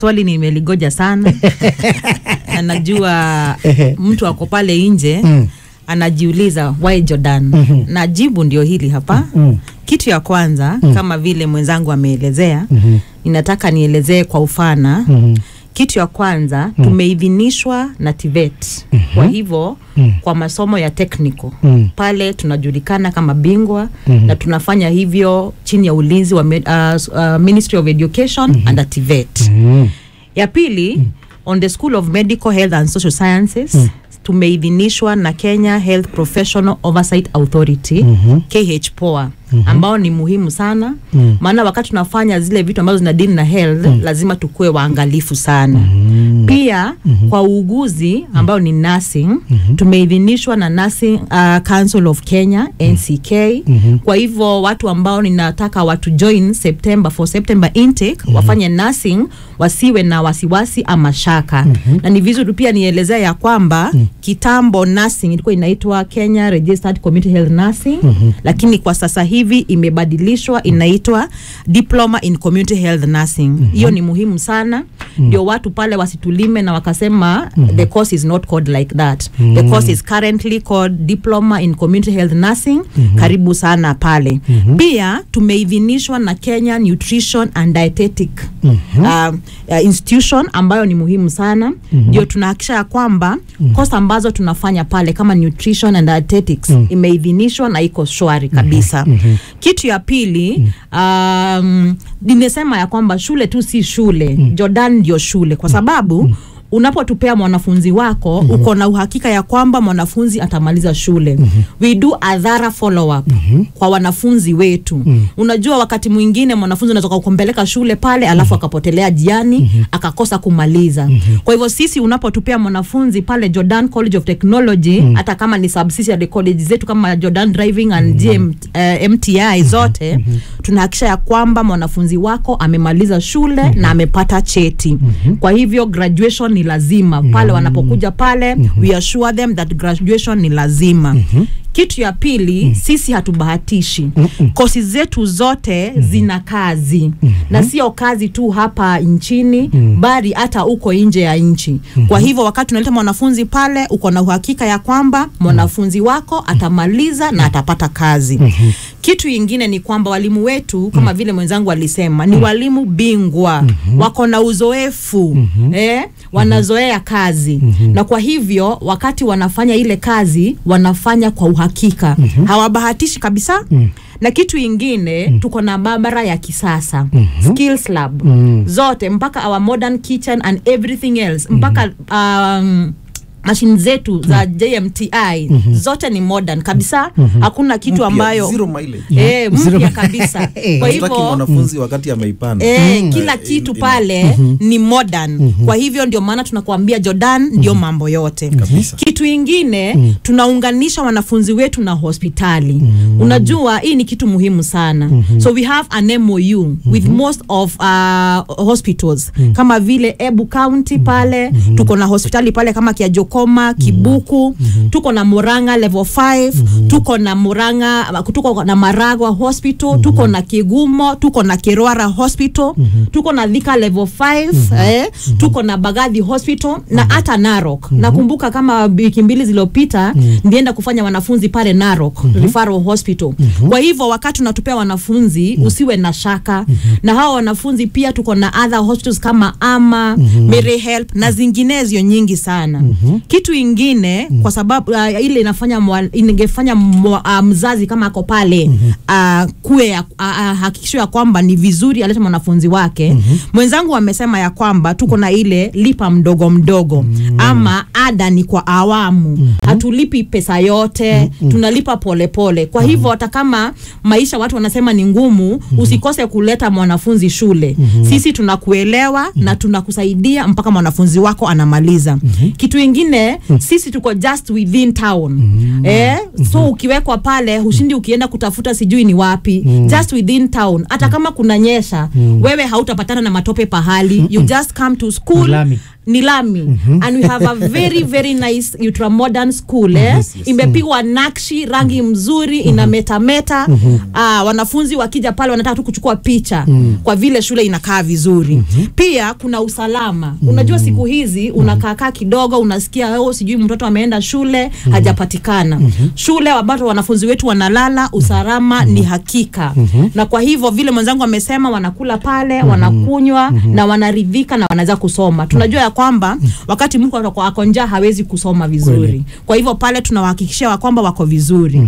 swali nimeligoja sana na najua mtu ako pale nje Mm. anajiuliza why Jordan Mhm. na jibu ndio hili hapa Mm. kitu ya kwanza Mm. kama vile mwenzangu ameelezea Mhm. ninataka nielezee kwa ufana Mhm. kitu ya kwanza tumeidhinishwa na TVET kwa hivyo Mm. kwa masomo ya technical Mm. pale tunajulikana kama bingwa Mhm. na tunafanya hivyo chini ya ulinzi wa med, uh, uh, Ministry of Education under TVET Mhm. ya pili on the school of medical health and social sciences Mm. tumeidhinishwa na Kenya Health Professional Oversight Authority Mhm. KHPOA ambao ni muhimu sana Mm. maana wakati tunafanya zile vitu ambazo zinadili na health lazima tukuwe waangalifu sana Mm. pia kwa uuguzi ambao ni nursing tumeidhinishwa na Nursing uh, Council of Kenya NCK Mhm. kwa hivyo watu ambao ninataka watu join September for September intake wafanye nursing wasiwe na wasiwasi ama shaka na ni vizuri pia nielezea ya kwamba kitambo nursing ilikuwa inaitwa Kenya Registered Community Health Nursing lakini kwa sasa hivi imebadilishwa inaitwa Diploma in Community Health Nursing hiyo ni muhimu sana ndio watu pale wasitulime na wakasema the course is not called like that the course is currently called Diploma in Community Health Nursing karibu sana pale pia tumeidhinishwa na Kenya Nutrition and Dietetic uh, uh, institution ambayo ni muhimu sana ndio tunahakikisha ya kwamba kosa ambazo tunafanya pale kama nutrition and dietetics imeidhinishwa na iko shwari kabisa kitu ya pili um, nimesema ya kwamba shule tu si shule Jordan ndio shule kwa sababu unapotupea mwanafunzi wako uko na uhakika ya kwamba mwanafunzi atamaliza shule we do a thorough follow up kwa wanafunzi wetu unajua wakati mwingine mwanafunzi unaweza kumpeleka shule pale alafu akapotelea jiani akakosa kumaliza kwa hivyo sisi unapotupea mwanafunzi pale Jordan College of Technology hata kama ni subsidiary college zetu kama Jordan Driving and GM, eh, MTI zote tunahakikisha ya kwamba mwanafunzi wako amemaliza shule na amepata cheti kwa hivyo graduation ni lazima pale wanapokuja pale we assure them that graduation ni lazima kitu ya pili sisi hatubahatishi kosi zetu zote zina kazi na sio kazi tu hapa nchini bali hata huko nje ya nchi kwa hivyo wakati unaleta mwanafunzi pale uko na uhakika ya kwamba mwanafunzi wako atamaliza na atapata kazi kitu ingine ni kwamba walimu wetu kama vile mwenzangu alisema ni walimu bingwa wako na uzoefu eh, wanazoea kazi na kwa hivyo wakati wanafanya ile kazi wanafanya kwa uhakika hawabahatishi kabisa na kitu ingine tuko na maabara ya kisasa skills lab zote mpaka our modern kitchen and everything else mpaka um, mashine zetu za JMTI zote ni modern kabisa hakuna kitu Mpya, ambayo zero mileage. eh, mpya kabisa kwa Hatutaki hivyo mwanafunzi wakati ameipanda Eh, kila kitu pale ni modern kwa hivyo ndio maana tunakuambia Jordan ndio mambo yote Kabisa. kitu ingine tunaunganisha wanafunzi wetu na hospitali unajua hii ni kitu muhimu sana so we have an MOU with most of uh, hospitals kama vile Ebu County pale tuko na hospitali pale kama Kiajokoma Kibuku tuko na Murang'a level 5 tuko na Murang'a tuko na Maragwa hospital tuko na Kigumo tuko na Kirwara hospital tuko na Thika level 5 eh, tuko na Bagathi hospital na hata Narok nakumbuka kama wiki mbili zilizopita ndienda kufanya wanafunzi pale Narok referral hospital kwa hivyo wakati unatupea wanafunzi usiwe na shaka na hawa wanafunzi pia tuko na other hospitals kama Ama Mary Help na zinginezo nyingi sana kitu ingine kwa sababu uh, ile inafanya mwa- ingefanya mwa- uh, mzazi kama ako pale uh, kuwe ya- uh, uh, hakikisho ya kwamba ni vizuri alete mwanafunzi wake mwenzangu amesema ya kwamba tuko na ile lipa mdogo mdogo ama ada ni kwa awamu hatulipi pesa yote tunalipa polepole pole. kwa hivyo hata kama maisha watu wanasema ni ngumu usikose kuleta mwanafunzi shule sisi tunakuelewa na tunakusaidia mpaka mwanafunzi wako anamaliza kitu ingine sisi tuko just within town eh, so ukiwekwa pale hushindi ukienda kutafuta sijui ni wapi just within town hata kama kuna nyesha wewe hautapatana na matope pahali you just come to school Lami. ni lami and we have a very very nice ultramodern school eh? Yes, yes. imepigwa nakshi rangi mzuri ina metameta ah, wanafunzi wakija pale wanataka tu kuchukua picha kwa vile shule inakaa vizuri pia kuna usalama unajua siku hizi unakaakaa kidogo unasikia oh, sijui mtoto ameenda shule hajapatikana shule ambapo wanafunzi wetu wanalala usalama ni hakika na kwa hivyo vile mwenzangu amesema wanakula pale wanakunywa na wanaridhika na wanaweza kusoma tunajua ya kwamba wakati mtu ako- ako njaa hawezi kusoma vizuri Kweli. kwa hivyo pale tunawahakikishia wa kwamba wako vizuri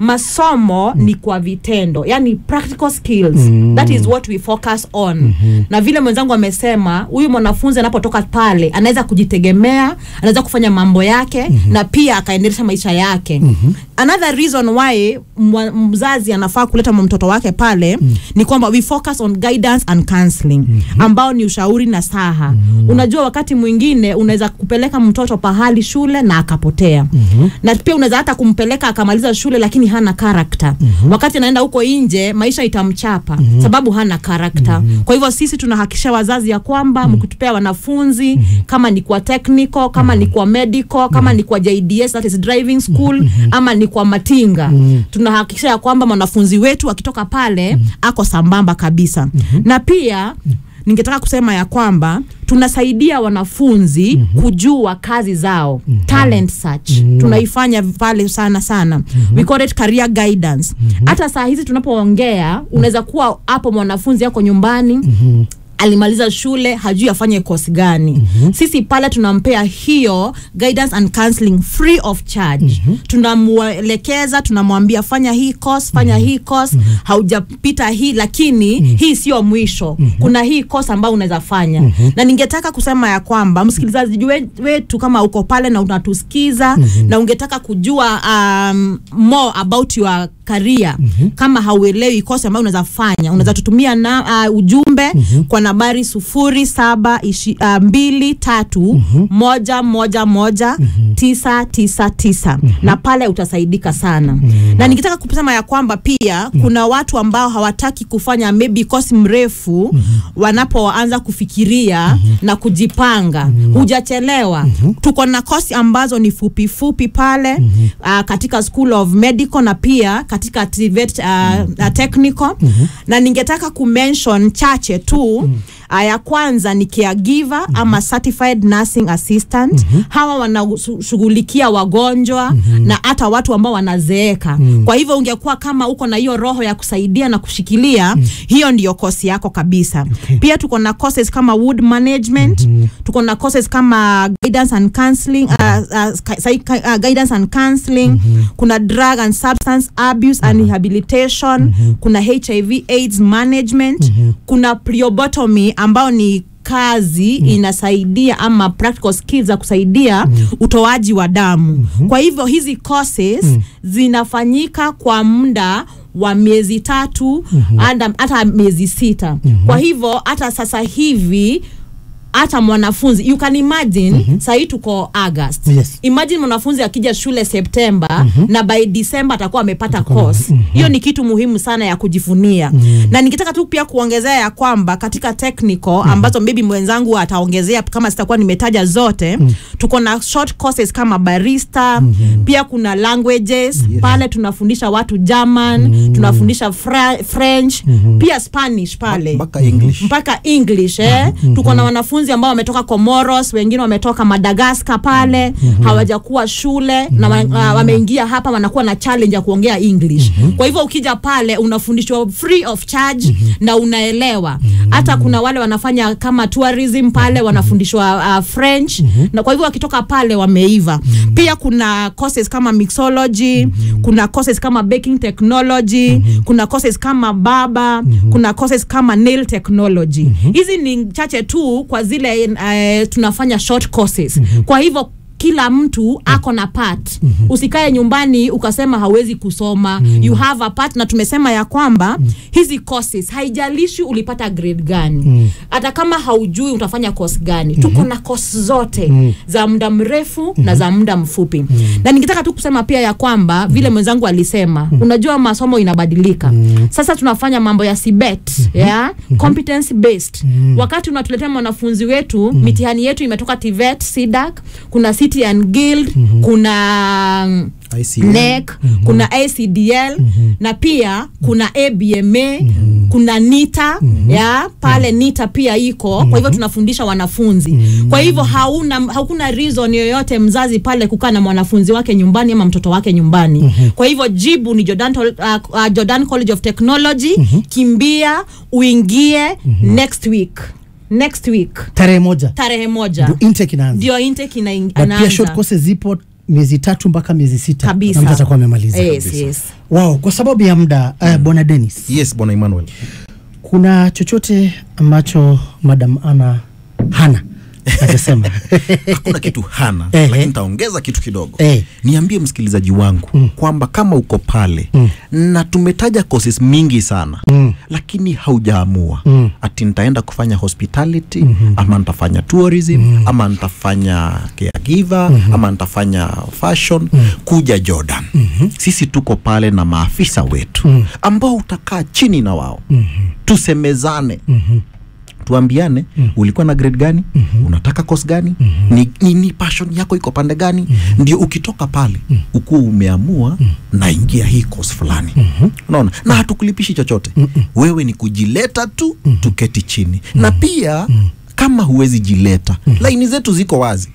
masomo ni kwa vitendo yani practical skills that is what we focus on na vile mwenzangu amesema huyu mwanafunzi anapotoka pale anaweza kujitegemea anaweza kufanya mambo yake na pia akaendelesha maisha yake another reason why mwa- mzazi anafaa kuleta mtoto wake pale ni kwamba we focus on guidance and counseling ambao ni ushauri na saha unajua wakati mwingine unaweza kupeleka mtoto pahali shule na akapotea na pia unaweza hata kumpeleka akamaliza shule lakini hana karakta wakati anaenda huko nje maisha itamchapa sababu hana karakta kwa hivyo sisi tunahakikisha wazazi ya kwamba mkitupea wanafunzi kama ni kwa technical kama ni kwa medical kama ni kwa JDS that is driving school ama ni kwa matinga tunahakikisha ya kwamba mwanafunzi wetu akitoka pale ako sambamba kabisa na pia ningetaka kusema ya kwamba tunasaidia wanafunzi kujua kazi zao talent search tunaifanya pale sana sana we call it career guidance hata saa hizi tunapoongea unaweza kuwa hapo mwanafunzi yako nyumbani alimaliza shule hajui afanye course gani sisi pale tunampea hiyo guidance and counseling free of charge tunamwelekeza tunamwambia fanya hii course fanya hii course haujapita hii lakini hii sio mwisho kuna hii course ambayo unaweza fanya na ningetaka kusema ya kwamba msikilizaji we- wetu kama uko pale na unatusikiza na ungetaka kujua um, more about your career kama hauelewi kosi ambayo unaweza fanya unaweza tutumia na uh, ujumbe kwa nambari sufuri saba ishi, uh, mbili tatu moja moja moja tisa tisa tisa na pale utasaidika sana na nikitaka kusema ya kwamba pia kuna watu ambao hawataki kufanya maybe kosi mrefu wanapoanza kufikiria na kujipanga hujachelewa tuko na kosi ambazo ni fupi fupi pale uh, katika school of medical na pia katika TVET, uh, uh, technical na ningetaka kumention chache tu uh, ya kwanza ni caregiver ama certified nursing assistant hawa wanashughulikia wagonjwa na hata watu ambao wanazeeka kwa hivyo ungekuwa kama uko na hiyo roho ya kusaidia na kushikilia hiyo ndiyo kosi yako kabisa pia tuko na courses kama wood management tuko na courses kama guidance and counseling uh, uh, psych- uh, guidance and counseling kuna drug and substance abuse and rehabilitation kuna hiv aids management kuna priobotomy ambao ni kazi inasaidia ama practical skills za kusaidia utoaji wa damu kwa hivyo hizi courses zinafanyika kwa muda wa miezi tatu hata hata miezi sita kwa hivyo hata sasa hivi hata mwanafunzi you can imagine mm-hmm. sahii tuko august Yes. imagine mwanafunzi akija shule septemba na by december atakuwa amepata course hiyo ni kitu muhimu sana ya kujifunia na nikitaka tu pia kuongezea ya kwamba katika technical ambazo maybe mwenzangu ataongezea kama sitakuwa nimetaja zote tuko na short courses kama barista pia kuna languages pale tunafundisha watu german tunafundisha Fra- french pia spanish pale mpaka english mpaka english eh? tuko na wanafunzi ambao wametoka comoros wengine wametoka madagascar pale hawajakuwa shule na wa- wa- wameingia hapa wanakuwa na challenge ya kuongea english kwa hivyo ukija pale unafundishwa free of charge na unaelewa hata kuna wale wanafanya kama tourism pale wanafundishwa uh, french na kwa hivyo wakitoka pale wameiva pia kuna courses kama mixology kuna courses kama baking technology kuna courses kama baba kuna courses kama nail technology hizi ni chache tu kwa zile uh, tunafanya short courses kwa hivyo kila mtu ako na part usikae nyumbani ukasema hauwezi kusoma you have a part na tumesema ya kwamba hizi courses haijalishi ulipata grade gani hata kama haujui utafanya course gani tuko na course zote za muda mrefu na za muda mfupi na ningetaka tu kusema pia ya kwamba vile mwenzangu alisema unajua masomo inabadilika sasa tunafanya mambo ya CBET yeah? competence based wakati unatuletea mwanafunzi wetu mitihani yetu imetoka TVET SIDAC kuna City and Guild kuna ICM. NEC kuna ACDL na pia kuna ABMA kuna NITA ya pale NITA pia iko kwa hivyo tunafundisha wanafunzi kwa hivyo hauna hakuna reason yoyote mzazi pale kukaa na mwanafunzi wake nyumbani ama mtoto wake nyumbani kwa hivyo jibu ni Jordan, Tol- uh, uh, Jordan College of Technology kimbia uingie next week next week tarehe moja tarehe moja ndio intake inaanza ndio intake ina- But pia short inaanza courses zipo miezi tatu mpaka miezi sita kabisa na mtu atakuwa amemaliza yes, yes. wow kwa sababu ya muda uh, bwana Dennis yes bwana emmanuel kuna chochote ambacho madam ana hana atasema hakuna kitu hana Ehe. lakini nitaongeza kitu kidogo Eh. niambie msikilizaji wangu kwamba kama uko pale na tumetaja courses mingi sana Mm. lakini haujaamua Mm. ati nitaenda kufanya hospitality ama nitafanya tourism ama nitafanya caregiver ama nitafanya fashion kuja jordan sisi tuko pale na maafisa wetu ambao utakaa chini na wao tusemezane tuambiane ulikuwa na grade gani unataka course gani ni, ni, ni passion yako iko pande gani ndio ukitoka pale ukuwa umeamua naingia hii course fulani unaona na hatukulipishi chochote wewe ni kujileta tu tuketi chini na pia kama huwezi jileta laini zetu ziko wazi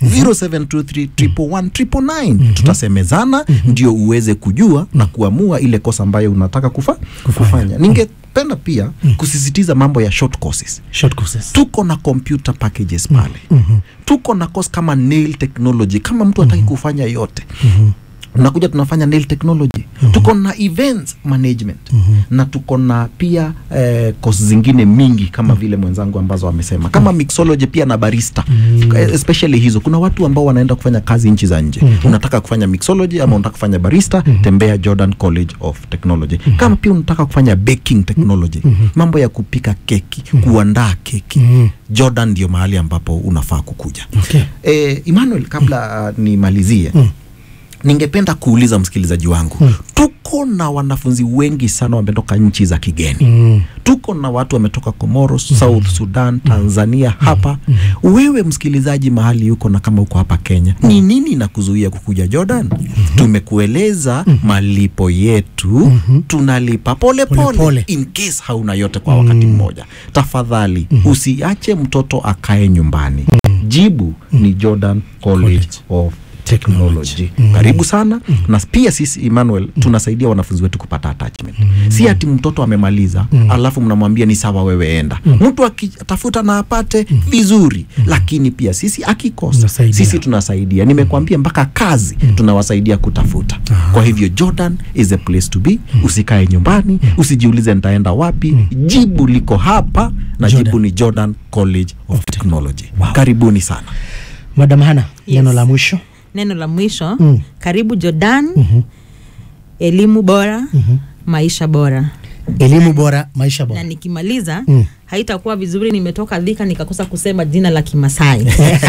0723 tutasemezana ndio uweze kujua na kuamua ile kosa ambayo unataka kufa, kufanya ningependa pia kusisitiza mambo ya short courses short courses tuko na computer packages pale tuko na course kama nail technology kama mtu hataki kufanya yote unakuja tunafanya nail technology tuko na events management na tuko na pia eh, course zingine mingi kama vile mwenzangu ambazo amesema kama mixology pia na barista Eh, especially hizo kuna watu ambao wanaenda kufanya kazi nchi za nje unataka kufanya mixology ama unataka kufanya barista tembea Jordan College of Technology kama pia unataka kufanya baking technology mambo ya kupika keki kuandaa keki Jordan ndio mahali ambapo unafaa kukuja Okay. eh, Emmanuel kabla uh, nimalizie ningependa kuuliza msikilizaji wangu tuko na wanafunzi wengi sana wametoka nchi za kigeni Mm. tuko na watu wametoka Comoros, South Sudan, Tanzania hapa. Wewe msikilizaji mahali yuko na kama uko hapa Kenya, ni nini na kuzuia kukuja Jordan? Tumekueleza malipo yetu, tunalipa pole Pole pole, pole. in case hauna yote kwa wakati mmoja. Tafadhali usiache mtoto akae nyumbani. Jibu ni Jordan College of technology karibu sana na pia sisi Emmanuel tunasaidia wanafunzi wetu kupata attachment si ati mtoto amemaliza alafu mnamwambia ni sawa wewe enda mtu akitafuta na apate vizuri lakini pia sisi akikosa Tunasaidia. sisi tunasaidia nimekwambia mpaka kazi tunawasaidia kutafuta kwa hivyo Jordan is a place to be usikae nyumbani usijiulize nitaenda wapi jibu liko hapa na Jordan. jibu ni Jordan College of Technology karibuni sana madam hana Yes. neno la mwisho neno la mwisho Mm. karibu jordan elimu bora maisha bora elimu bora maisha na bora nikimaliza Mm. haitakuwa vizuri nimetoka dhika nikakosa kusema jina la kimasai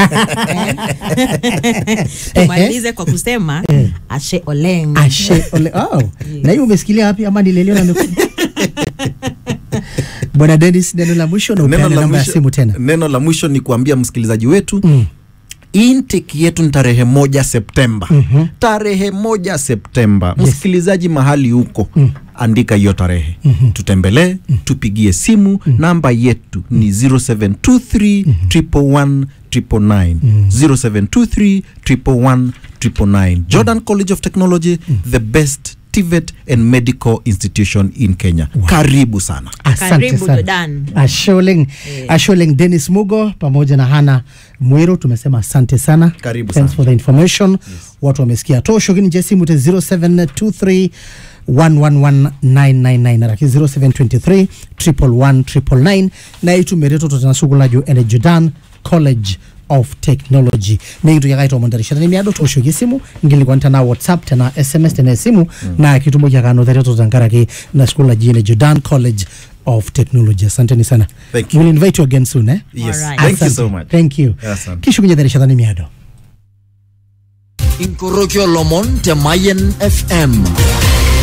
tumalize kwa kusema ashe oleng ashe ole oh. na hiyo umesikilia wapi ama nileleo na meku bwana Dennis neno la mwisho na Neno upeane la namba ya mwisho- simu tena neno la mwisho ni kuambia msikilizaji wetu Mm. intake yetu ni tarehe moja septemba Mhm. tarehe moja septemba msikilizaji mahali huko andika hiyo tarehe tutembelee tupigie simu namba yetu ni 0723 111 999 0723 111 999 jordan college of technology the best TVET and medical institution in kenya karibu sana asante Karibu sana Jordan. Asholeng, Asholeng Dennis Mugo pamoja na Hana Mwiru tumesema asante sana. Karibu Thanks sana. for the information. Watu wamesikia tosho kini jesimu te 0723 111999 lakini 0723 111 999 na itu mereto totanasugulajo ene Jordan College of technology nikitukyakaitomondarishana nimiado tooshoki esimu nkilikuan tenaa whatsapp tenaa sms tenaa esimu naa kitumoki ake anoto tenkaraki na school naji ene jordan college of technology asanteni sana Thank you. we'll invite you again soon eh? Yes. Alright. Thank you Asante. so much. thank you Asante. kishukunye terishata nimiado inkoroki olomon te Mayen FM